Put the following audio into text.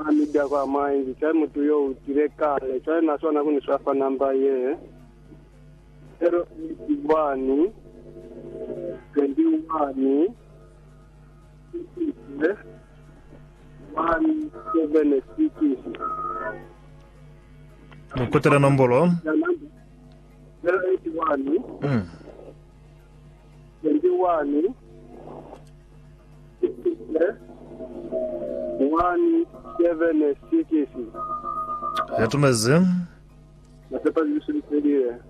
amida kwa maingi chai mutu yo utire kale chai nasona kuniswafa namba ye zero eight one twenty one one seven six mukutira nombolo zero eight one mm. twenty one one seven six yatumeze nasepa zisuliselie